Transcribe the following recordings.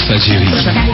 Walfadjri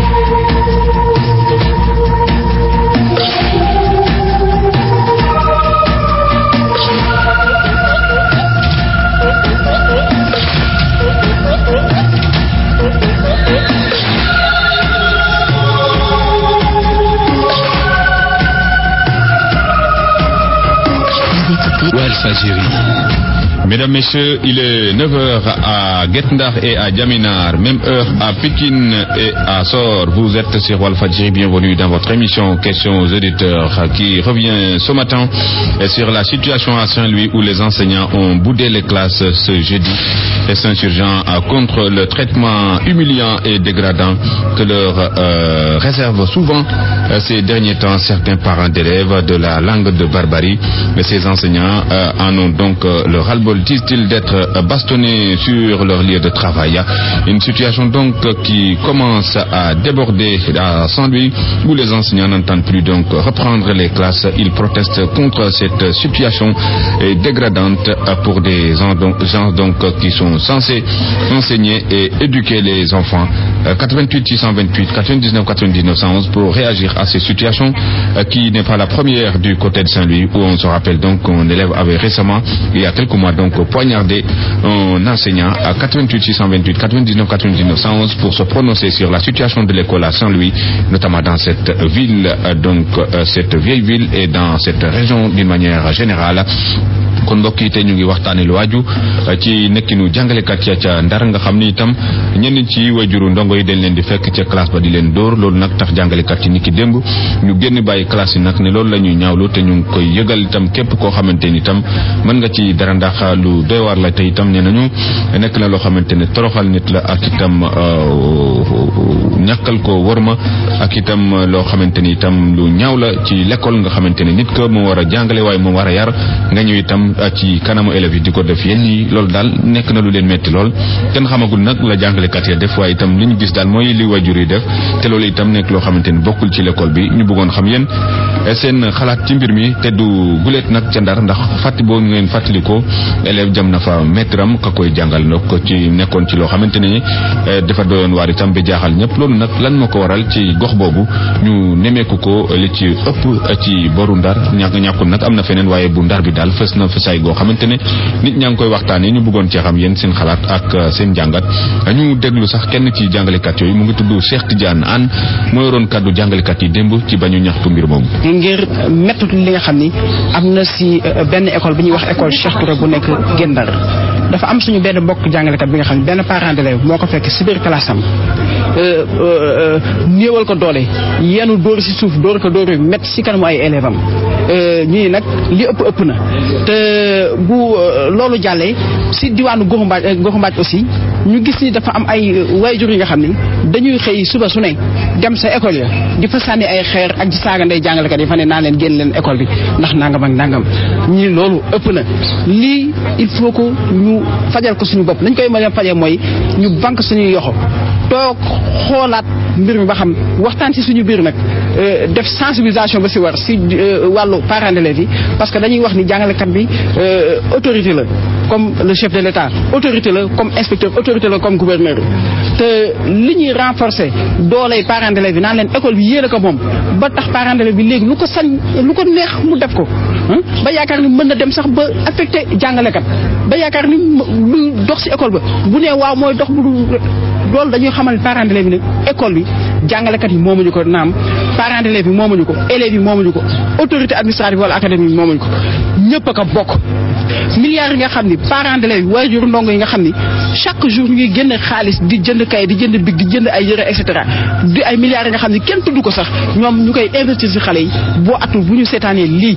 Walfadjri Mesdames, Messieurs, il est 9h à Guetndar et à Djaminar, même heure à Pékin et à Sor. Vous êtes sur Walfadjri, bienvenue dans votre émission Questions aux éditeurs qui revient ce matin sur la situation à Saint-Louis où les enseignants ont boudé les classes ce jeudi et s'insurgeant contre le traitement humiliant et dégradant que leur euh, réservent souvent euh, ces derniers temps certains parents d'élèves de la langue de barbarie. Mais ces enseignants euh, en ont donc le ras-le-bol disent-ils d'être bastonnés sur leur lieu de travail. Une situation donc qui commence à déborder à Saint-Louis où les enseignants n'entendent plus donc reprendre les classes. Ils protestent contre cette situation dégradante pour des gens donc qui sont censés enseigner et éduquer les enfants. 88 628 99 99 111 pour réagir à ces situations qui n'est pas la première du côté de Saint-Louis où on se rappelle donc qu'un élève avait récemment il y a quelques mois donc poignardé un enseignant à 88 628 99 99 111 pour se prononcer sur la situation de l'école à Saint-Louis, notamment dans cette ville, donc cette vieille ville et dans cette région d'une manière générale. kon mbokk yi tey ñu ngi waxtaane lu waaju ci nekkinu jàngalekat ya ca ndar nga xam ni itam ñenn ci wajuru ndongo yi dañ leen di fekk ca classe ba di leen dóor loolu nag tax jàngalekat yi ni ki démb ñu génn bàyyi classe yi nag ne loolu la ñuy ñaawlu te ñu ngi koy yëgal itam képp koo xamante ni itam mën nga ci dara ndax lu doy waar la te itam nee nañu nekk na loo xamante ne toroxal nit la ak itam ñàkkal ko wërma ak itam loo xamante ni itam lu ñaaw la ci l'école nga xamante ne nit ko moo war a jàngale waaye moo war a yar nga ñëw itam ci kanamu élèves yi di ko def yenn yi loolu daal nekk na lu leen metti lool kenn xamagul nag la jàngalekat ya def waaye itam li ñu gis daal mooy li wajur yi def te loolu itam nekk loo xamante ni bokkul ci l'école bi ñu bëggoon xam yéen seen xalaat ci mbir mi te du guleet nag ca ndar ndax fàtti boo ngeen fàttalikoo élève jam na fa maître am ka koy jàngal nag ko ci nekkoon ci loo xamante ne dafa doyoon waar itam bi jaaxal ñëpp loolu nag lan moo ko waral ci gox boobu ñu nemeeku ko li ci ëpp ci boru ndar ñàkk ñàkkul nag am na feneen waaye bu ndar bi daal fës na fësaay goo xamante ne nit ñaa ngi koy waxtaanee ñu bëggoon cee xam yéen seen xalaat ak seen jàngat ñu déglu sax kenn ci jàngalekat yooyu mu ngi tudd Cheikh Tidiane Anne moo yoroon kàddu jàngalekat yi démb ci bañu ñaxtu mbir moomu. ngir métti li nga xam ni am na si benn école bi ñuy wax école Cheikh Touré bu nekk Gendar dafa am suñu benn bokk jàngalekat bi nga xam ne benn parent d'élève moo ko fekk si biir classe am néewal ko doole yenu dóor si suuf dóor ko dóor yu métti si kanamu ay élève am ñii nag li ëpp ëpp na te bu loolu jàllee si diwaanu Goxu Mbaaj Goxu Mbaaj aussi ñu gis ni dafa am ay waajur yi nga xam ni dañuy xëy suba su ne dem sa école ya di fa sànni ay xeer ak di saaga ndey jàngalekat yi fa ne naa leen génn leen école bi ndax nangam ak nangam ñii loolu ëpp na lii il faut que ñu fajal ko suñu bopp nañ koy mën a fajee mooy ñu banque suñuy yoxo toog xoolaat mbir mi ba xam waxtaan ci suñu biir nag def sensibilisation ba si war si wàllu parents d'élèves yi parce que dañuy wax ni jàngalekat bi autorité la comme le chef de l'État autorité la comme inspecteur autorité la comme gouverneur te li ñuy renforcer dooley parents d'élèves yi naan leen école bi yéen a ko moom ba tax parents d'élèves bi léegi lu ko sañ lu ko neex mu def ko ba yaakaar ni mën na dem sax ba affecté jàngalekat ba yaakaar ni lu dox ci école ba bu nee waaw mooy dox bu loolu dañuy xamal parents d'élèves bi ne école bi jàngalekat yi moomuñu ko naam parents d'élèves yi moomuñu ko élèves yi moomuñu ko autorité administrative wala académie yi moomuñu ko ñëpp a ko bokk milliards yi nga xam ni parents d'élèves yi waajur ndongo yi nga xam ni chaque jour ñu ngi génn xaalis di jënd kay di jënd big di jënd ay yëre et cetera di ay milliards yi nga xam ni kenn tudd ko sax ñoom ñu koy investir ci xale yi boo atul bu ñu seetaanee lii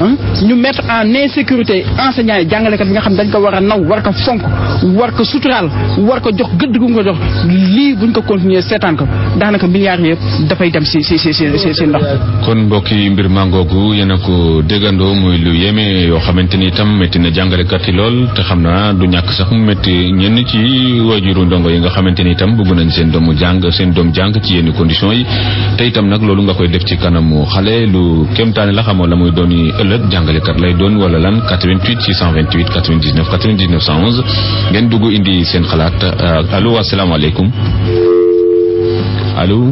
ñu mettre en insécurité enseignants yi jàngalekat yi nga xam dañ ko war a naw war ko fonk war ko suturaal war ko jox gëdd gu nga jox lii buñ ko continuer seetaan ko daanaka milliards yëpp dafay dem si si si si si ndox kon mbokk yi mbir mangoogu yéen a ko déggandoo muy lu yéeme yoo xamante ni itam métti na jàngalekat yi lool te xam naa du ñàkk sax mu métti ñenn ci waajuru ndongo yi nga xamante ni itam bëgg nañ seen doomu jàng seen doom jàng ci yenn conditions yi te itam nag loolu nga koy def ci kanamu xale lu kéemtaane la xamoo la muy doon yi ëllëg jàngalekat lay doon wala lan 88 628 99 99 111 ngeen dugg indi seen xalaat allo asalaamaaleykum allo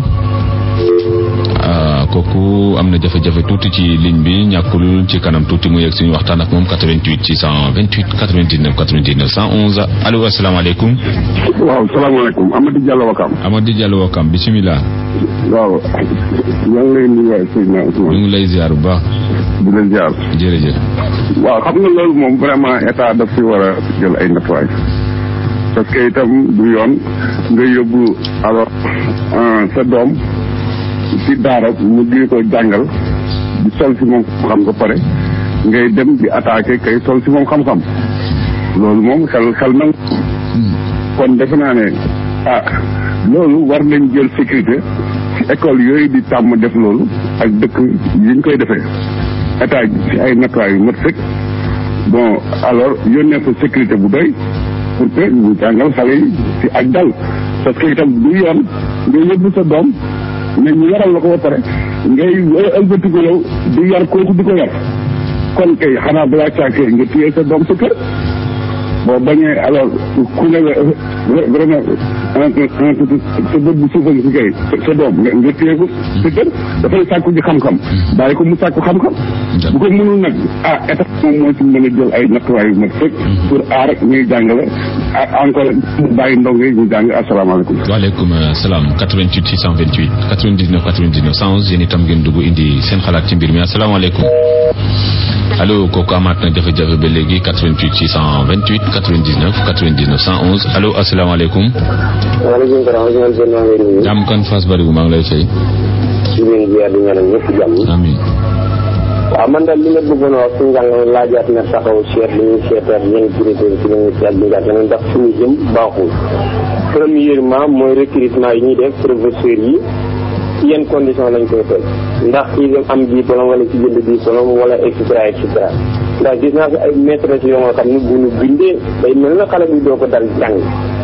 ah kooku am na jafe-jafe tuuti ci ligne bi ñàkkul ci kanam tuuti mu yegg suñu waxtaan ak moom 88 628 99 99 111 allo asalaamaaleykum. waaw salaamaaleykum Amady Diallo Wakam. Amady Diallo Wakam bisimilah. waaw. yaa ngi lay nuyuwaay Seydina ñu Ousmane. ngi lay ziar bu baax. di leen ziar. jërëjëf. waaw xam nga loolu moom vraiment état daf fi war a jël ay natuwaay. parce que itam du yoon nga yóbbu alors sa doom ci daara mu di ko jàngal di sol si moom xam nga pare ngay dem di attaqué kay sol si moom xam-xam loolu moom xel xel nag kon defe naa ne ah loolu war nañ jël sécurité ci école yooyu di tàmm def loolu ak dëkk yi ñu koy defee état ci ay natuwaay yu mat sëkk bon alors yónnee ko sécurité bu doy pour que ñu jàngal xale yi ci ak dal parce que itam du yoon nga yóbbu sa doom ne ñu yaral la ko ba pare ngay ëlbati ko yow di yar kooku di ko yar kon kay xanaa balaa caakee nga téye sa doom sa kër boo bañee alors ku ne vraiment sa bët bu suufa si kay sa doom nga nga téye ko sa kër dafay sàkku ji xam-xam bàyyi ko mu sàkku xam-xam bu ko mënul nag ah état moom moo ci mën a jël ay nattuwaay yu mag fekk pour aar ñuy jàngale ak encore mu bàyyi ndongo yi ñu jàng asalaamaaleykum waaleykum salaam 88 628 99 99 111 yéen itam ngeen dugg indi seen xalaat ci mbir mi asalaamaaleykum allo kooku amaat na jafe-jafe ba léegi 88 628 99 99 111 allo asalaamaaleykum. waaleykum salaam ñu ngi leen maa ngi nuyu. jàmm kan Fass Barigo maa ngi lay fay. di leen ziar di ñaanal ñëpp jàmm. amiin. waaw man daal li nga bëggoon a wax ci njàng laajaat na taxaw seet li ñuy seetaat yenn critères ci li ñuy seet bi nga xam ne ndax suñu jëm baaxul. premièrement mooy recrutement yi ñuy def professeurs yi ci yenn condition lañ koy teg ndax kii dem am diplôme wala ci jënd diplôme wala et cetera et cetera ndax gis naa fi ay maîtres yoo nga xam ne bu ñu bindee day mel na xale bi doo ko dal jàng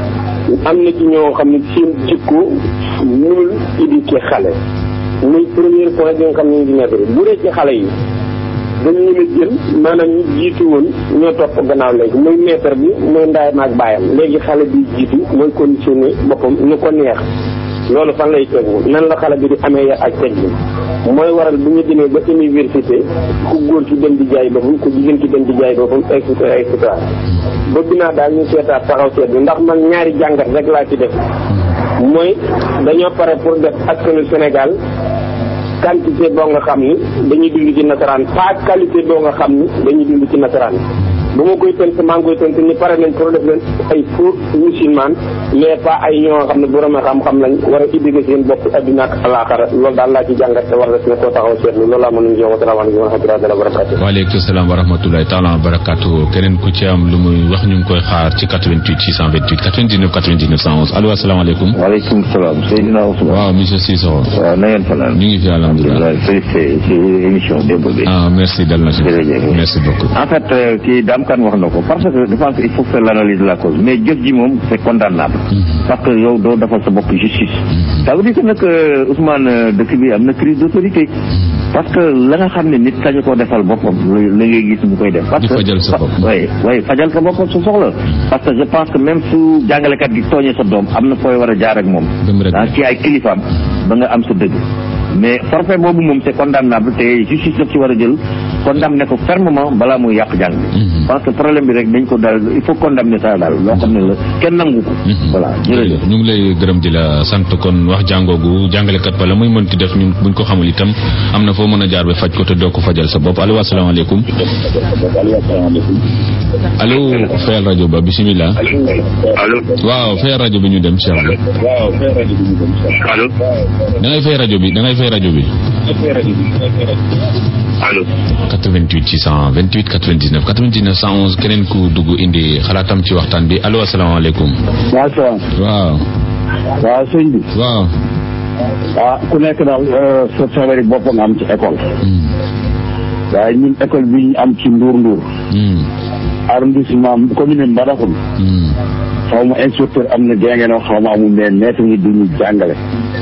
am na ci ñoo xam ne seen jikko mënul éduquer xale muy premier point bi nga xam ne ñu ngi nekk bu dee ci xale yi dañ leen a jël maanaam ñu jiitu woon ñoo topp gannaaw léegi muy maître bi muy ndaayam ak baayam léegi xale bi jiitu mooy conditionné boppam nu ko neex loolu fan lay tegu nan la xale bi di amee yar ak teg bi mooy waral bu ñu demee ba université ku góor ki dem di jaay boppam ku jigéen ki dem di jaay boppam et cetera et cetera bëgg naa daal ñu seetaat taxaw seet bi ndax man ñaari jàngat rek laa ci def mooy dañoo pare pour def askanu Sénégal quantité boo nga xam ni dañuy dund ci nasaraan pas qualité boo nga xam ni dañuy dund ci nasaraan bu ma koy tënk maa ngi koy tënk ni pare nañ pour def leen ay faux musulman mais pas ay ñoo nga xam ne borom xam-xam lañ war a éduquer seen bopp adduna ak alaaxara loolu daal laa ci jàngat te war na ne koo taxaw seetlu loolu laa mën nañu jox wasalaamaaleykum wa rahmatullahi wa barakatuh waaleykum salaam wa rahmatulahi taala wa barakatu keneen ku ci am lu muy wax ñu ngi koy xaar ci 88 628 99 99 111 allo asalaamaaleykum. waaleykum salaam Seydina Ousmane. waaw monsieur Cissokho. waaw na ngeen fanaan. ñu ngi fi alhamdulilah. félicité ci émission démb bi. ah merci dal na si. jërëjëf merci beaucoup. en fait kii Dame Kane wax na ko parce que je pense que il faut faire l'analyse de la cause mais jëf ji moom c'est condamnable. parce que yow doo defal sa bopp justice. ça veut dire que nag Ousmane dëkk bi am na crise d'autorité. parce que la nga xam ne nit sañu ko defal boppam la ngay gis mu koy def. parce que di fajal sa bopp. oui oui fajal sa boppam su soxla. parce que je pense que même su jàngalekat gi tooñee sa doom am na fooy war a jaar ak moom. Dem rek. ah ci ay kilifaam ba nga am sa dëgg. mais forfait boobu moom c'est condamnable te justice daf ci war a jël condamné ko fermement balaa muy yàq jàng bi. parce que problème bi rek dañ ko daal il faut condamner ça daal loo xam ne la kenn nangu ko. voilà jërëjëf. ñu ngi lay gërëm di la sant kon wax jàngoogu jàngalekat ba la muy mënti def ñun buñ ko xamul itam am na foo mën a jaar ba faj ko te doo ko fajal sa bopp allo asalaamaaleykum. allo fayal rajo ba bisimilah. allo waaw fayal rajo bi ñu dem Cheikh bi. allo da ngay fay rajo bi da ngay fay rajo bi. allo 88 628 99 99 111 keneen ku dugg indi xalaatam ci waxtaan bi allo asalaamaaleykum. waaw salaam waaw. waaw sëñ bi waaw. ah ku nekk daal sa feebari bopp nga am ci école waaye ñun école bi ñu am ci Ndour Ndour arrondissement commune Mbadakhoune xaw ma inspecteur am na géngenoo xaw ma amul mais maître ñi duñu jàngale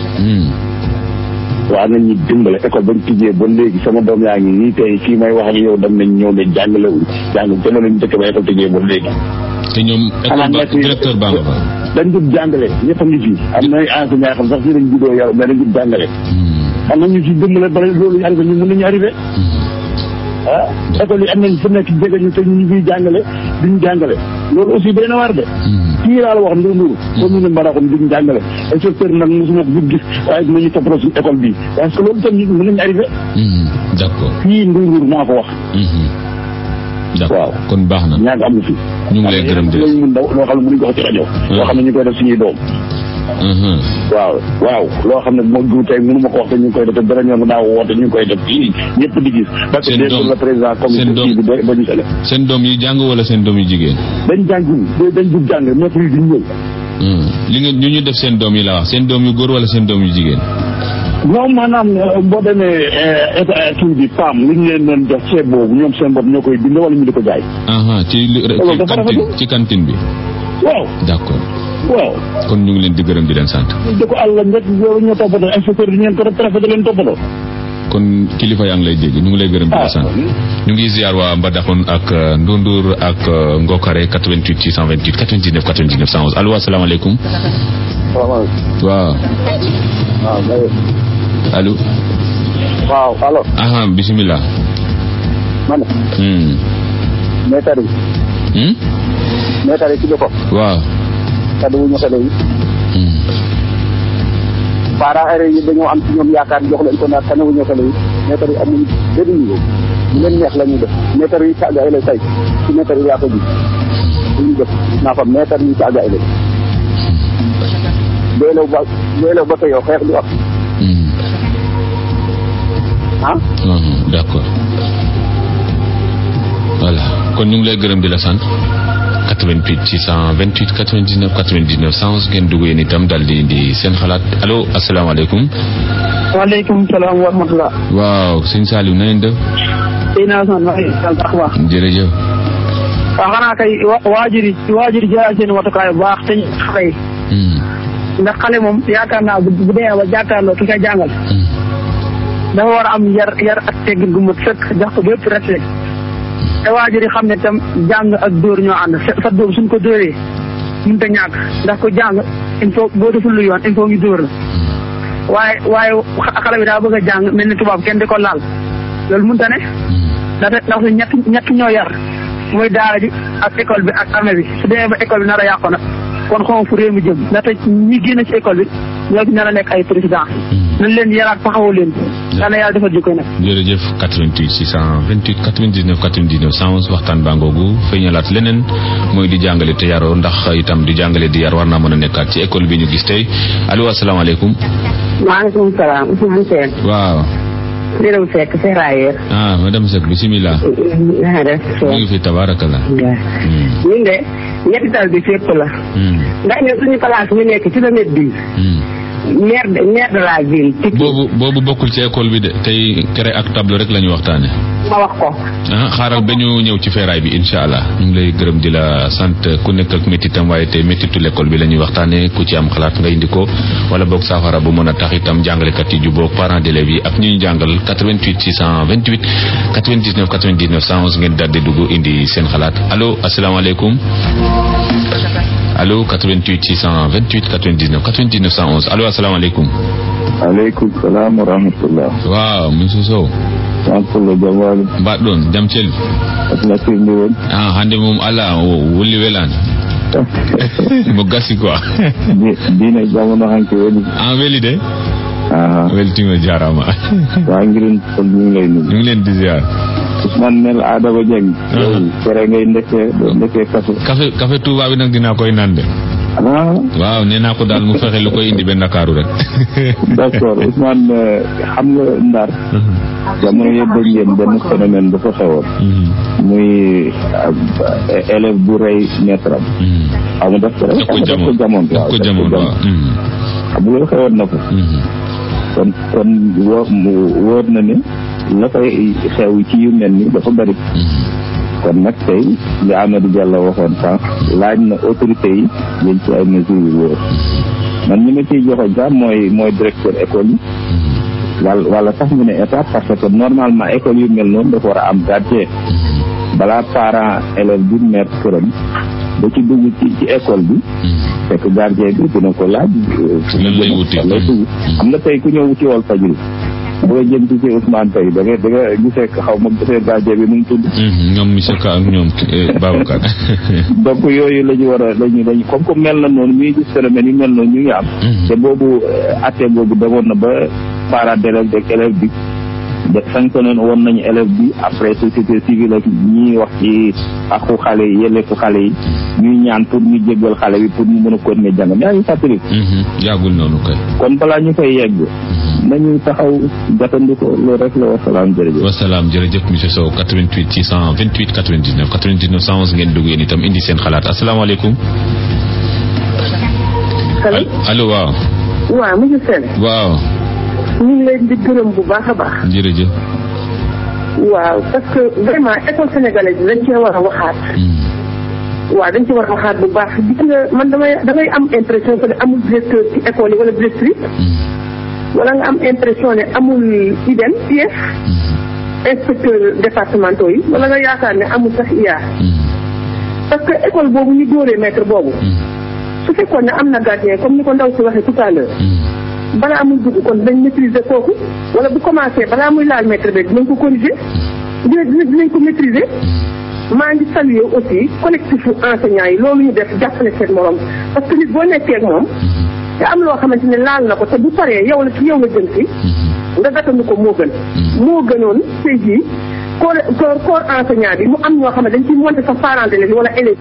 waa nañ ñu dimbale école bañ tijjee ba léegi sama doom yaa ngi nii tey fii may wax ak yow dem nañ ñëw ne jàngale wuñ jàng jamono ñu dëkk ba école tijjee ba léegi te ñoom école ba Xanaa nekk- directeur baa nga fa. dañ jub jàngale ñëpp a ngi fi am na ay enseignants xam sax fii lañ juddoo yow mais dañ jub jàngale am na ñu ci dimbale ba loolu yàgg ñu mën nañu arrivé ah école yi am nañ fu nekk jege ñu te ñu ngi jàngale duñu jàngale loolu aussi day na war de kii laa la wax ndur ndur commune Mbadakhoune duñu jàngale inspecteur nag mosuma ko gis waaye dinañu toppatoo suñu école bi parce que loolu tam ñu mën nañu arrivé d'accord kii ndur ndur maa ko wax d'accord kon baax na ñaag am na fi ñu ngi lay gërëm di lañu mun daw loo xam ne mënuñ ko wax ci rajo loo xam ne ñu koy def suñuy doom waaw waaw loo xam ne moo du tey mënu ma ko wax te ñu ngi koy def te dara ñoom daaw woote ñu ngi koy def fii ñëpp di gis parce que dégg la président comité kii bi ba ñu sele seen doom yi jàng wala seen doom yi jigéen dañ jàngul dañ jug jàng maître yi duñ ñëw li nga ñu ñu def seen doom yi la wax seen doom yu góor wala seen doom yu jigéen non maanaam boo demee état kii bi PAM li ñu leen doon jox ceeb boobu ñoom seen bopp ñoo koy bind wala ñu di ko jaay aha ci ci cantine ci cantine bi waaw d'accord waaw kon ñu ngi leen di gërëm di leen sant da ko àll njëkk yow ñoo toppatoo inspecteur di ngeen ko def préfet da leen toppatoo kon kilifa yaa ngi lay dégg ñu ngi lay gërëm di la sant ñu ngi ziar waa Mbadakhoune ak Ndundur ak Ngokare 88 628 99 99 111 allo asalaamaaleykum salaamaaleykum waaw waaw allo waaw allo aha bisimilah man hmm meetar yi hmm meetar yi ci boppam waaw kaddu wu ñu xale yi hmm parents élèves yi dañoo am ci ñoom yaakaar jox leen ko naat tane wu ñu xale yi meetar yi amuñ benn niveau ñu leen neex la ñuy def meetar yi saaga élèves tey ci meetar yi laa ko gis lu ñu def naa fa meetar yi saaga élèves doylew ba doylew ba tey yow xeex du am ah d'accord voilà kon ñu ngi lay gërëm di la sant 88 628 99 99 111 ngeen dugg yéen itam daal di indi seen xalaat allo asalaamaaleykum. waaleykum salaam wa rahmatulah. waaw sëñ Saliou na ngeen def. sëñ Assane maa ngi sant ak baax. jërëjëf. waaw xanaa kay waajur yi waajur yi jëlaat seen watukaay bu baax te ñu xale yi. ndax xale moom yaakaar naa bu bu dee ba jàkkaarloo ki koy jàngal. dafa war a am yar yar ak teggin gu mat sëkk jox ko bépp respect. te waajur yi xam ne tam jàng ak dóor ñoo ànd sa doom suñ ko dóoree mënut a ñàkk ndax ko jàng il faut boo deful lu yoon il faut ñu dóor la waaye waaye xale bi daa bëgg a jàng mel ni tubaab kenn di ko laal loolu mënut a ne ndaxte ndax su ñett ñett ñoo yar mooy daara ji ak école bi ak armée bi su demee ba école bi nar a yàqu nag kon xaw fu réew mi jëm ndaxte ñi génn ci école bi ñoo fi nar a nekk ay président nañ leen yaraat taxawoo leen yàlla yàlla defal jikko nag jërëjëf 88 628 99 99 111 waxtaan baa ngoogu feeñalaat leneen mooy di jàngale te yaroo ndax itam di jàngale di yar war naa mën a nekkaat ci école bi ñu gis tey allo asalaamaaleykum. maaleykum salaam Ousmane Sène. waaw. Birame Seck ferrailleur. ah madame Seck bisimilah. na nga def. ñu ngi fi tabarakallah. ñun de ñetti tal bi fépp la. ndax ñun suñu place ñu nekk kilomètre dix. maire de maire de la ville. boobu boobu bokkul ci école bi de tey craie ak tableau rek la ñu waxtaane ma wax ko. ah xaaral ba ñu ñëw ci feeraay bi incha allah ñu ngi lay gërëm di la sant ku nekk ak méttitam waaye tey méttitu l'école bi la ñuy waxtaane ku ci am xalaat nga indi ko wala boog saafara bu mën a tax itam jàngalekat yi jubóog parents d'élèves yi ak ñi ñu jàngal 88 628 99 99 111 ngeen daal di dugg indi seen xalaat allo asalaamaaleykum. allo 88 628 99 99 111 allo asalaamaaleykum. aleykum salaam wa rahmatullah. waaw monsieur Sow. Sankulo Jamwaali. mbaɗɗon jam celli. asna firndi woni. ah hannde mum ala wulli welani mo gasi quoi. diine jamono hanke woni. an weli de. aha weltima jarama. wangirin kon ñu ngi lay nuyu. ñu ngi leen di ziar. Ousmane Mel Adama Dieng. yow cere ngay ndekkee doo ndekkee kafe. café café Touba bi nag dinaa koy naan de. ah. waaw nee naa ko daal mu fexe lu koy indi benn Ndakaaru rek. d'accord Ousmane xam nga Ndar. jamono yëpp dañ ngeen benn phénomène dafa xewoon. muy élève bu rey maître am. xam nga daf ko rey. daf ko jamono daf ko jamono daf ko jamono waaw. xam nga xewoon na ko. kon kon wóor wóor na ne la koy xew ci yu mel ni dafa bari. kon nag tey li Amadou Diallo waxoon sànq laaj na autorité yi jël ci ay mesures yu wóor man ñi ma ciy joxoñ sax mooy mooy directeur école yi wala wala sax mu ne état parce que normalement école yu mel noonu dafa war a am gardien balaa parent élève bi mettre këram ba ci dugg ci ci école bi fekk gardien bi dina ko laaj lan lay wuti am na tey ku ñëw ci wal fajri boo jëm ci ci Ousmane tey da nga da nga gisee xaw ma gisee gardien bi nu mu tudd ñoom monsieur Ka ak ñoom Babacar donc yooyu la ñu war a lañu lañu comme que mel na noonu muy gis phénomène yi mel noonu ñu ngi am te boobu atte boobu demoon na ba parents d'élèves ak élève bi de sanctionné woon nañu élève bi après société civile ak ñi wax ci axu xale yi yelleefu xale yi ñuy ñaan pour ñu jéggal xale bi pour ñu mën a continuer jàng yaa ngi fàttali yàggul noonu kay kon balaa ñu fay yegg nañu taxaw gàttandu ko loolu rek la wasalaam jërëjëf wasalaam jërëjëf monsieur Sow 88 628 99 99 111 ngeen dugg yéen itam indi seen xalaat asalaamaaleykum allo allo waaw waaw monsieur Sène waaw ñu ngi leen di gërëm bu baax a baax jërëjëf waaw parce que vraiment école sénégalaise bi dañ cee war a waxaat waaw dañ ci war a waxaat bu baax gis nga man damay damay am impression que ne amul directeur ci école yi wala directrice wala nga am impression ne amul IDEN IEF inspecteur départementaux yi wala nga yaakaar ne amul sax IA parce que école boobu ñu dóoree maître boobu su fekkoon ne am na gardien comme ni ko ndaw si waxee tout à l'heure balaa muy dugg kon dañ maîtriser kooku wala bu commencé balaa muy laal maître bi dinañ ko corriger dina dina dinañ ko maîtriser maa ngi saluer aussi collectif enseignants yi loolu ñu def jàppale seen morom parce que nit boo nekkee ak moom te am loo xamante ne laal na ko te bu paree yow la ci yow la jëm si nga gàttandu ko moo gën moo gënoon tey jii corps corps enseignant bi mu am ñoo xam ne dañ ciy monter sa parent d'élève wala élève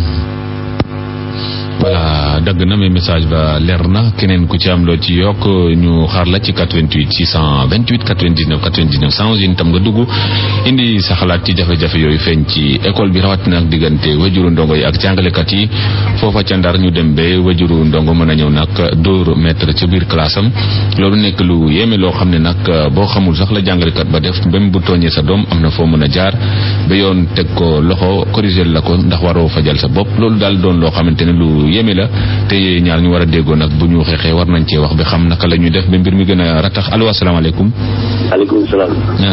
voilà dagg na mais message ba leer na keneen ku ci am loo ci yokk ñu xaar la ci 88 628 99 99 111 yéen itam nga dugg indi sa xalaat ci jafe-jafe yooyu feeñ ci école bi rawatina ak diggante wajuru ndongo yi ak jàngalekat yi foofa ca ndar ñu dem ba wajuru ndongo mën a ñëw nag dóor maître ca biir classe am loolu nekk lu yéeme loo xam ne nag boo xamul sax la jàngalekat ba def même bu tooñee sa doom am na foo mën a jaar ba yoon teg ko loxo corriger la ko ndax waroo fajal sa bopp loolu daal doon loo xamante ne lu yéeme la te ñaar ñu war a déggoo nag bu ñu xeexee war nañ cee wax bi xam naka la ñuy def ba mbir mi gën a ratax allo asalaamaaleykum. maaleykum salaam.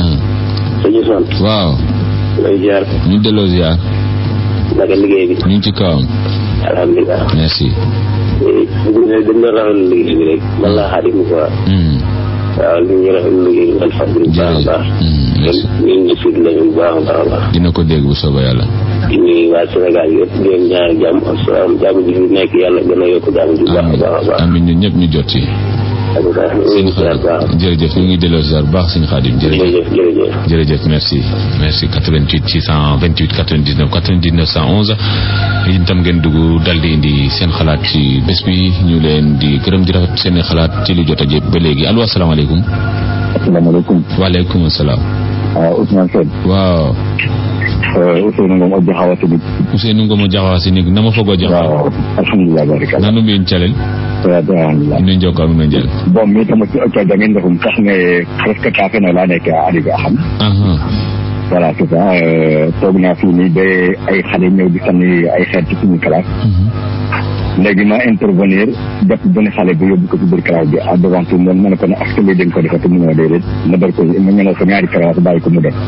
sëñ Ousmane. waaw. lay ziar. ñu delloo ziar. naka liggéey bi. ñu ngi ci kawam. alhamdulilah. merci. dañ doon rafetlu liggéey bi rek. man laa xaadi mu quoi. waaw li ñu rafetlu liggéey bi alhamdulilah bu baax a baax. ñu ngi suut lañu bu baax a baax a baax. dina ko dégg bu soobee yàlla. di nuyu waa Sénégal yëpp di leen ñaanal jàmm ak salaam jàmm ji fi nekk yàlla gën a yokk jàmm ji bu baax a baax a baax. amiin ñun ñëpp ñu jot ci. sëñ Xaadim jërëjëf ñu ngi delloo ziar bu baax sëñ Xaadim jërëjëf jërëjëf jërëjëf merci merci 88 628 99 99 111 yéen itam ngeen dugg dal di indi seen xalaat ci bés bi ñu leen di gërëm di rafet seen xalaat ci lu jot a jëpp ba léegi allo asalaamaaleykum. asalaamaaleykum. waaleykum salaam. waaw Ousmane Sène. waaw. Ousseynou Ngom o jaxawa sinig Ousseynou Ngom o jaxawa sinig nama fogo jaxawa waaw alhamdulillah barika nanu mbi'in calel alhamdulillah inu njoka nuno njal bon mi tam o coodangen ndefum sax ne presque ka fena leya neke a adiga xam voilà c'est ça toog naa fii nii ba ay xale ñëw di sànni ay xeet ci suñu classe léegi ma intervenir def benn xale bi yóbbu ko ci biir classe bi à devant tout le monde ma ne ko ne est-ce que lii dañ ko defati mu ñëw déedéet ma dal ko ma ñëw ko ñaari classe bàyyi ko mu dem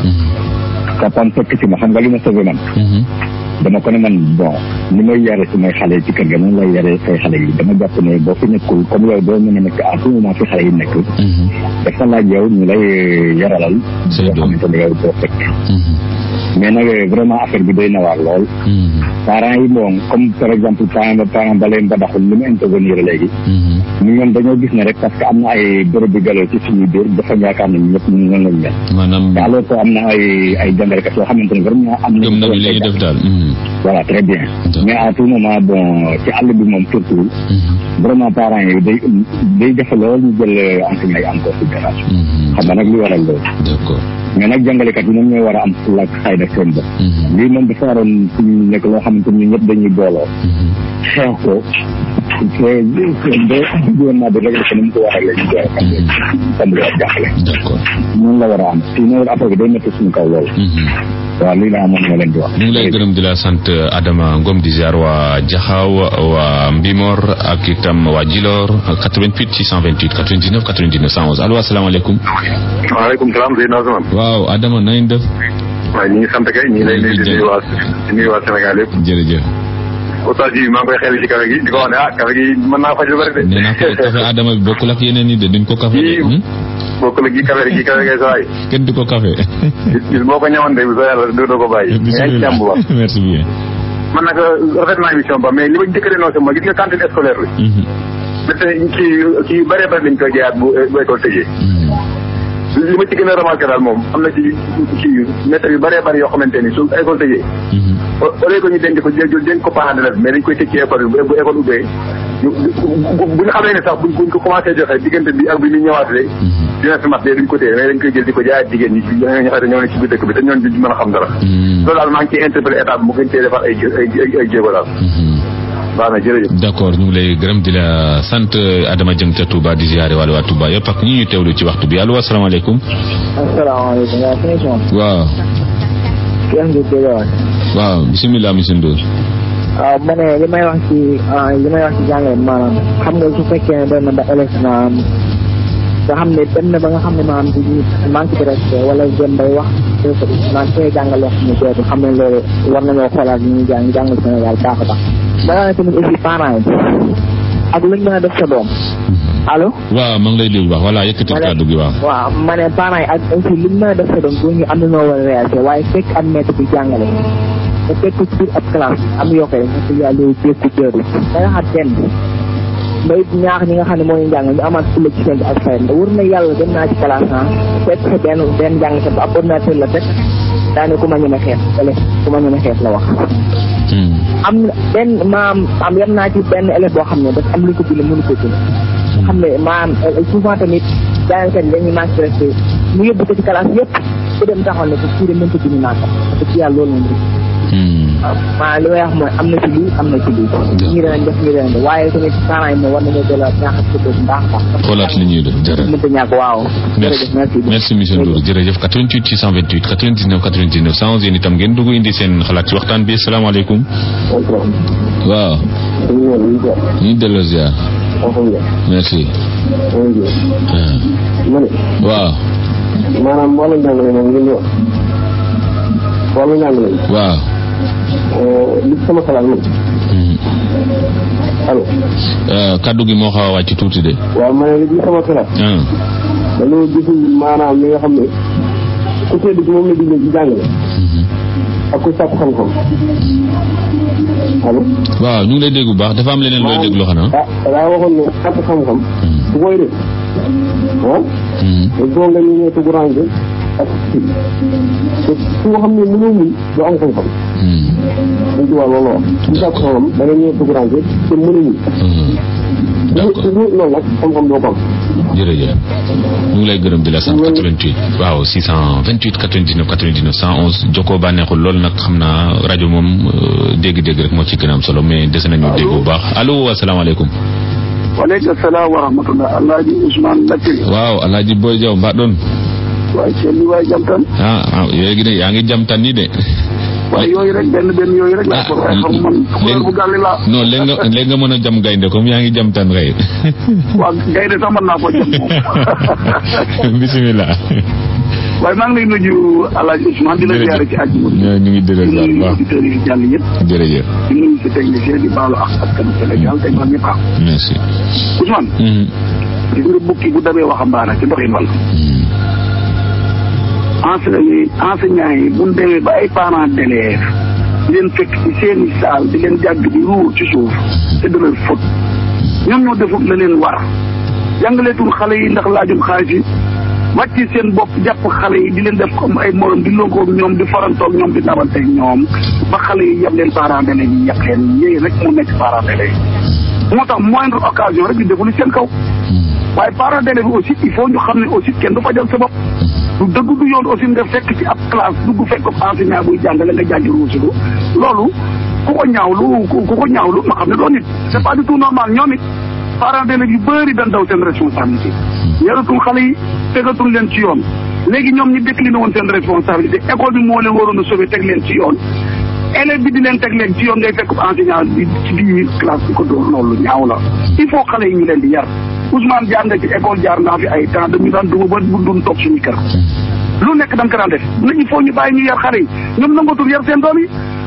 kapam fekk ci ma xam nga li ma sauvé man dama ko ne man bon ni may yare su may xale ci kër ga noonu lay yare say xale yi dama jàpp ne boo fi nekkul comme yow doo mën a nekk à tout moment fi xale yi nekk dafa laaj yow ñu lay yaralal yoo xamante ne yow doo fekk mais nag vraiment affaire bi doy na waar lool parents yi bon comme par exemple parent ba parent ba leen ba daxul li mu intervenir léegi ñu ñoom dañoo gis ne rek parce que am na ay bërëb bi galoo ci suñu biir dafa yaakaar ne ñëpp ñu noonu lañ mel maanaam te alors que am na ay ay jàngalekat yoo xamante ne vraiment am gëm nañu li ñuy def daal voilà très bien mais à tout moment bon ci àll bi moom surtout vraiment parents yi day day jafe lool ñu jël enseignant yi en considération xam nga nag li waral loolu d'accord mais nag jàngalekat yi moom ñooy war a am fulla ak xayda seen bopp lii moom dafa waroon suñu nekk loo xamante ni ñëpp dañuy booloo xeex ko te ba gouvernement bi rek ko ni mu ko waxee la ñu koy tàmbali ak jàppale d'accord noonu la war a am sinon affaire bi day métti suñu kaw loolu waaw lii laa amoon ma leen di wax ñu ngi lay gërëm di la sant Adama Ngom di ziar waa Jaxaaw waa Mbimor ak itam waa Djilor 88 628 99 99 111 allo asalaamaaleykum waaleykum salaam Seydina Ousmane waaw Adama nañ def waaw ñu ngi sant kay ñu ngi lay nuyu di nuyu waa di nuyu waa Sénégal yëpp jërëjëf oustaz ji maa ngi koy xel ci café gi di ko wax ne ah café gi mën naa faj lu bëri de nee naa ko café Adama bi bokkul ak yeneen yi de duñ ko café de bokkul ak gi café gi café kay sawaay kenn du ko café gis boo ko ñëwante bu sa yàlla doo ko bàyyi yaa ngi jàmm bu baax merci bien man nag rafet naa émission ba mais li ma njëkk a dénoncé mooy gis nga cantine scolaire bi te kii kii bëree bëri lañ koy jaayaat bu bu école tëjee li ma ci gën a remarqué daal moom am na ci kii maître yu bëree bëri yoo xamante ni su école tëjee au lieu que ñu denc ko jël denc ko parent d'élève mais dañ koy tëj ci école bi bu école ubbee bu ñu xamee ne sax buñ buñ ko commencé joxe diggante bi ak bi ñu ñëwaatee dina fi mat de duñ ko téye mais dañ koy jël di ko jaayaat jigéen ñi ñoo ñoo xam ne ñoo ne ci biir dëkk bi te ñoon duñ mën a xam dara loolu daal maa ngi ciy interpellé état bi mu gën cee defar ay ay ay jéego daal baax na jërëjëf d'accord ñu ngi lay gërëm di la sant Adama Dieng ca Touba di ziare wàllu waa Touba yëpp ak ñi ñu teewlu ci waxtu bi allo asalaamaaleykum asalaamaaleykum waaw sëñ Ousmane waaw Cheikh Ndour Guédiawaye waaw bisimilah monsieur Ndour waaw ma ne li may wax ci li may wax ci jàngale maanaam xam nga su fekkee ne dem na ba élève naam nga xam ne dem na ba nga xam ne maanaam di manque de respect wala dem bay wax naan koy jàngal wax ñu dootu xam ne loolu war nañoo xoolaat ñu ñuy jàng jàngal Sénégal baax a baax balaa ne tamit aussi parents yi ak luñ mën a def sa doom allo waaw maa ngi lay déglu baax voilà yëkkati kàddu gi waaw waaw ma ne parents yi ak aussi luñ mën a def sa doom doo ñu am na noo war a réagir waaye fekk am maître bi jàngale te fekk ci biir ab classe am yokkee ñett yàlla loolu jékku jëru da nga xam kenn mbay ñaax ñi nga xam ne moo ñu jàng ñu amaat fulla ci seen ak fay wër na yàlla dem naa ci classe ah fekk fa benn benn jàng sa ab ordinateur la fekk daane ku ma ñeme xeet wala ku ma ñeme xeet la wax am na benn maam am yem naa ci benn élève boo xam ne dafa am lu ko bind mënu ko bind nga xam ne maam souvent tamit jàngkat yi dañuy manque respect mu yóbbu ko ci classe yëpp ku dem taxaw ne ko kii de mënta bind naa ko parce que yàlla loolu moom maa li may wax mooy am na ci lii am na ci lii ñi danañ def ñi danañ def waaye tamit parents yi moom war nañoo delloo ñaaxat ko bu baax baax xoolaat li ñuy def jërëjëf mënta ñàkk waaw merci merci monsieur Ndour jërëjëf 88 628 99 99 111 yéen itam ngeen dugg indi seen xalaat ci waxtaan bi salaamaaleykum waaw ñu delloo ziar merci waaw maanaam wàllu njàngale moom ngeen di wax wàllu njàngale waaw li sama xalaat moom allo kaddu gi moo xaw a wàcc tuuti de waaw ma ne li sama xalaat dañoo gisul maanaam li nga xam ne ku tedd ci moom la digle ci jàngale ak ku sàkk xam-xam allo waaw ñu ngi lay dégg bu baax dafa am leneen looy déglu xanaa ah daa waxoon ne sàkk xam-xam ku koy def ah il faut nga ñu ñëw tuguranke ak te su nga xam ne mënoo muñ doo am xam-xam dañ ci wàll loolu wax su sàkk xam-xam da nga ñëw tuguranke te mën a muñ loolu nag xam-xam doo ko am jërëjëf ñu ngi lay gërëm di la sant 88 waaw 628 99 99 111 jokkoo bànneexul loolu nag xam naa rajo moom dégg-dégg rek moo ci gën a am solo mais dese nañu dégg bu baax allo asalaamaaleykum waaleykum salaam wa rahmatullah alaaji Ousmane Lakkiri waaw alaaji Boy Diaw mbaa doon waaye seen li waay jamtan ah ah léegi de yaa ngi jamtan ni de waaye yooyu rek benn benn yooyu rek laa ko waaye xam man couleur bu gàlli laa non léegi nga léegi nga mën a jam gaynde comme yaa ngi jamtan xëy waaw gaynde sax mën naa ko jam moom bisimilah waaye maa ngi lay nuyu alaaji Ousmane di la ziare ci àjjuma ñu ngi dëgg di nuyu auditeurs yi jàll yëpp jërëjëf di nuyu si technicien di baalu ak askanu Sénégal tey man ñëpp merci Ousmane gis nga bukki bu dabee waxambaane ci doxin wàll enseignant enseignant yi bu ñu demee ba ay parents d'élèves di leen fekk ci seeni saal di leen jàgg di ruur ci suuf te de leur faute ñoom ñoo defut la leen war jàngaleetul xale yi ndax laajum xaalis yi wàcci seen bopp jàpp xale yi di leen def comme ay morom di lonkoog ñoom di farantoog ñoom di dabanteeg ñoom ba xale yi yab leen parents d'élèves yi yab leen yéey rek mu nekk parents d'élèves yi moo tax moindre occasion rek di defuli seen kaw waaye parents d'élèves yi aussi il faut ñu xam ne aussi kenn du fajal sa bopp du dëgg du yoon aussi nga fekk ci ab classe dugg fekk enseignant buy jàngale nga jàngi ruusilu loolu ku ko ñaawlu ku ko ñaawlu ma xam ne doo nit c'est pas du tout normal ñoom it parents d'élèves yu bëri dañ daw seen responsabilité yaratul xale yi tegatul leen ci yoon léegi ñoom ñi décliné woon seen responsabilité école bi moo leen waroon a sauver teg leen ci yoon élève bi di leen teg leen ci yoon ngay fekk enseignant bi ci biir classe bi ko dóor loolu ñaaw la il faut xale yi ñu leen di yar Ousmane jaar nga ci école jaar naa fi ay temps dañu daan dugg ba bu dun toog suñu kër lu nekk da nga ko daan def na il faut ñu bàyyi ñu yar xale yi ñoom nangatul yar seen doom yi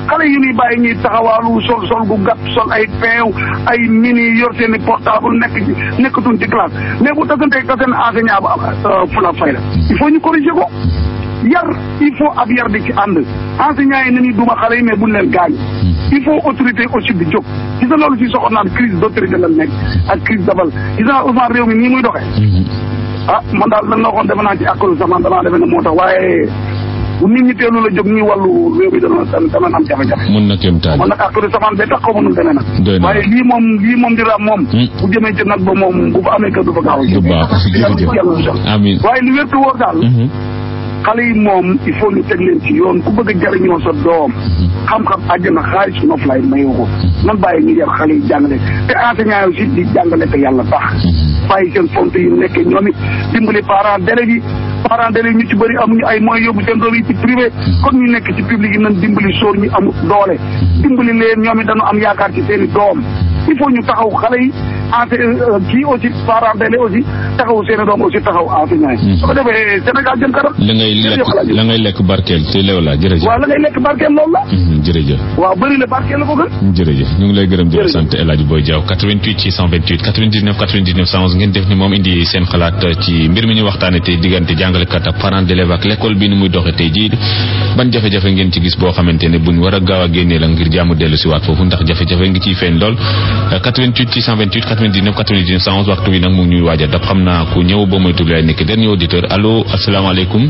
xale yu ñuy bàyyi ñuy taxawaalu sol sol gu gàtt sol ay peew ay mini yor seen i portable nekk ci nekkatuñ ci classe mais bu tasantee tasen enseignant ba am fula fayda il faut ñu corriger ko yar il faut ab yar di ci ànd enseignants yi nañuy duma xale yi mais buñ leen gaañ il faut autorité aussi di jóg gis nga loolu si soxla naan crise d' autorité la nekk ak crise dabal gis nga Ousmane réew mi nii muy doxee ah man daal dañ la waxoon defe naa ci akkalu samaan damaa defe ne moo tax waaye bu nit ñi teelu la jóg ñuy wàllu réew mi dana dana am jafe-jafe mun na kéemtaan man nag akkalu samaan ba tax xaw ma nu demee nag doy na waaye lii moom lii moom di raam moom bu jëmee ci nag ba moom bu fa amee kër du fa gaaw a du baax jërëjëf amiin waaye li wér te wóor daal xale yi moom il faut ñu teg leen ci yoon ku bëgg a jariñoo sa doom xam-xam àjjana xaalis noflaay mayu ko nan bàyyi ñu yar xale yi jàngale te enseignant yi aussi di jàngale te yàlla tax bàyyi seen fonte yi nekkee ñoom it dimbali parents d'élèves yi parents d'élèves ñu ci bëri amuñu ay moyens yóbbu seen doom yi ci privé kon ñu nekk ci public yi nan dimbali sóor ñu am doole dimbali leen ñoom it dañu am yaakaar ci seen i doom il faut ñu taxaw xale yi ense kii aussi parents d'élèves aussi taxaw seen i doom aussi taxaw enseignant yi su ko defee Sénégal jëm kanam la ngay lekk la ngay lekk barkeel te leew la jërëjëf waaw la ngay lekk barkeel loolu la jërëjëf waaw bëri la barkeel la ko gën jërëjëf ñu ngi lay gërëm di la sant El Hadj Boy Diaw 88 628 99 99 111 ngeen def ni moom indi seen xalaat ci mbir mi ñu waxtaane tey diggante jàngalekat ak parents d'élèves ak l'école bi ni muy doxe tey jii ban jafe-jafe ngeen ci gis boo xamante ne buñ war a gaaw a génnee la ngir jaamu dellu si waat foofu ndax jafe-jafe ngi ciy feeñ lool 88 628 99 99 111 waxtu bi nag mu ngi ñuy waaj a dab xam naa ku ñëw ba moytu lay nekk dernier auditeur allo asalaamaaleykum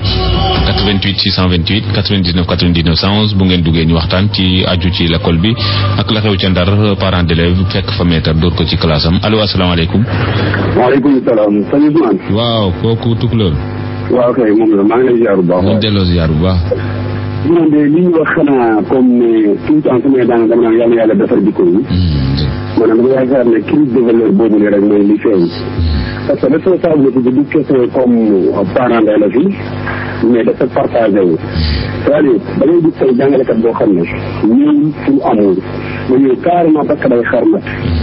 88 628 99 99 111 bu ngeen duggee ñu waxtaan ci aju ci l'école bi ak la xew ca ndar parents d'élèves fekk fa maître dóor ko ci classe am allo asalaamaaleykum. waaleykum salaam sëñ Ousmane. waaw kooku tukulóor. waaw kay moom la maa ngi lay ziar bu baax. ñu delloo ziar bu baax. moom de li ñu wax xanaa comme ne tout le temps su may daan dama naan yàlla yàlla defar jikko yi. maanaam dama yaakaar ne crise de valeur boobu ne rek mooy li feeñ. parce que responsabilité bi du question comme parent d'élèves yi mais dafa partagé wu. c'est-à-dire da ngay gis tey jàngalekat boo xam ne ñëw suñu amul nga ñëw carrément parce que day xarmat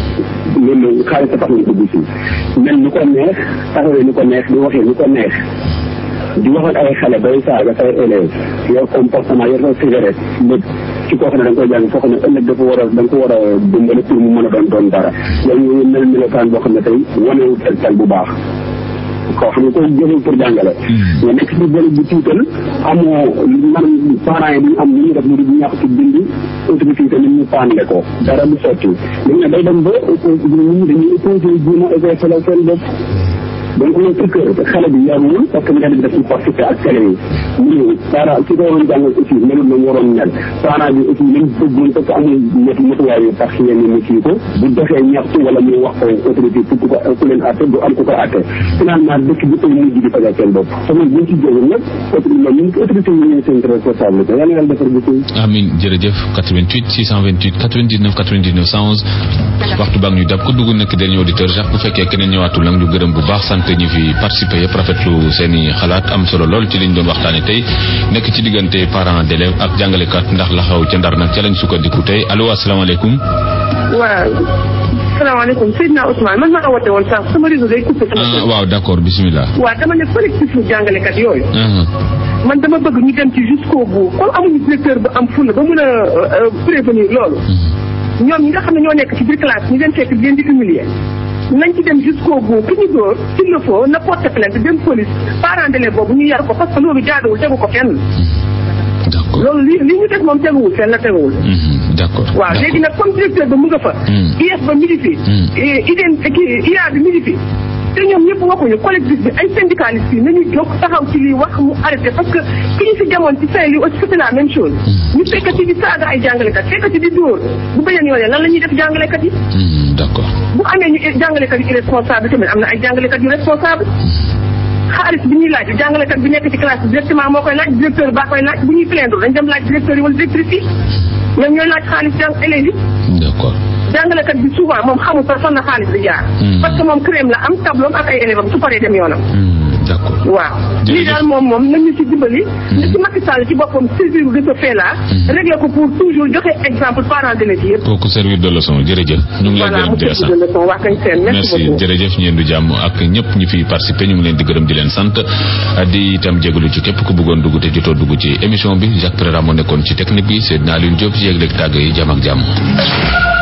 loolu xaalis tax ñu dugg si mel ni ko neex taxawee ni ko neex di waxee ni ko neex di wax ak ay xale bay saaga say élèves yor comportement yor sa cigarette lépp ci koo xam ne da nga koy jàng foo xam ne ëllëg dafa war a da nga ko war a dimbali pour mu mën a doon doon dara yow ñu mel melokaan boo xam ne tey wanewul tegtal bu baax koo xam ne koy jëful pour jàngale nga nekk ci bëri bu tiital amoo man parents yi duñu am li ñuy def lu di ñàkk ci bind autorité yi tamit ñu paanle ko dara du sotti léegi nag day dem ba nit ñi dañuy opposé jéem a éveillé seen bopp donc loolu ci kër xale bi yarul parce que mbedd bi daf ci participer ak télé yi mu ñëw parent ki ko waroon jàngal aussi melul na mu waroon mel parent bi aussi lañ bëggoon parce que amul ñetti matuwaay yu tax yenn mu kii ko bu doxee ñaxtu wala muy wax ko autorité pour ku ko ku leen atte du am ku ko atte finalement dëkk bi koy mujj di fajal seen bopp te loolu buñ ci jógee nag autorité loolu ñu autorité yi ñooy seen responsabilité yàlla yàlla defar bi amin jërëjëf 88 628 99 99 111 waxtu baa ngi ñu dab ko dugg nekk dernier auditeur Jacques bu fekkee keneen ñëwaatul nag ñu gërëm bu baax sant ñi fi participé yëpp rafetlu seen i xalaat am solo lool ci liñ doon waxtaane tey nekk ci diggante parents d'élèves ak jàngalekat ndax la xaw ca ndar nag ca lañ sukkandiku tey allo asalaamaaleykum waaw salaamaaleykum Seydina Ousmane man maa woote woon sax sama réseau day coupé sama ah waaw d'accord bismillah waaw dama ne collectif u jàngalekat yooyu man dama bëgg ñu dem ci jusqu'au bout comme amuñu directeur bu am fulla ba mën a prévenir loolu ñoom ñi nga xam ne ñoo nekk ci biir classe ñu leen fekk di leen di humilier nañ ci dem jusqu'au bout ki ñu dóor s'il le faut na porte plainte dem police parent d'élève boobu ñu yar ko parce que loolu jaaduwul tegu ko fenn loolu li li ñu def moom teguwul fenn la teguwul d'accord waaw léegi nag comme directeur ba mu nga fa IEF ba mi ngi fi idén kii IA bi mi ngi fi te ñoom ñëpp waxuñu collectif bi ay syndicalistes yi nañu jóg taxaw ci lii wax mu arrêté parce que ki ñu fi demoon ci Saint-Louis aussi c'était la même chose ñu fekkati di saaga ay jàngalekat fekkati di dóor bu beneen yoonee lan la ñuy def jàngalekat yi d'accord bu amee ñu jàngalekat yu irresponsable tamit am na ay jàngalekat yu responsable xaalis bi ñuy laaj jàngalekat bi nekk ci classe bi directement moo koy laaj directeur baa koy laaj bu ñuy plaindre dañ dem laaj directeur yi wala directrice yi ñoom ñooy laaj xaalis jàng élèves yi d'accord jàngalekat bi souvent moom xamul sax fan la xaalis di jaar parce que moom crème la am tableau ak ay élèves am su paree dem yoonam d'accord waaw lii daal moom moom nañu ci dimbali na ci Macky Sall ci boppam saisir de ce fait là régler ko pour toujours joxe exemple parents d'élèves yëpp kooku servir de leçon jërëjëf ñu ngi lay voilà gërëm mu di la servir sant de leçon waa kañ seen merci merci beaucoup jërëjëf ñeen du jàmm ak ñëpp ñi fi participé ñu ngi leen di gërëm di leen sant di itam jégalu ci képp ku bëggoon dugg te jotoo dugg ci émission bi Jacques Préra moo nekkoon ci technique bi Seydina Alioune Diop ci yëg-yëg tàgg yi jàmm ak jàmm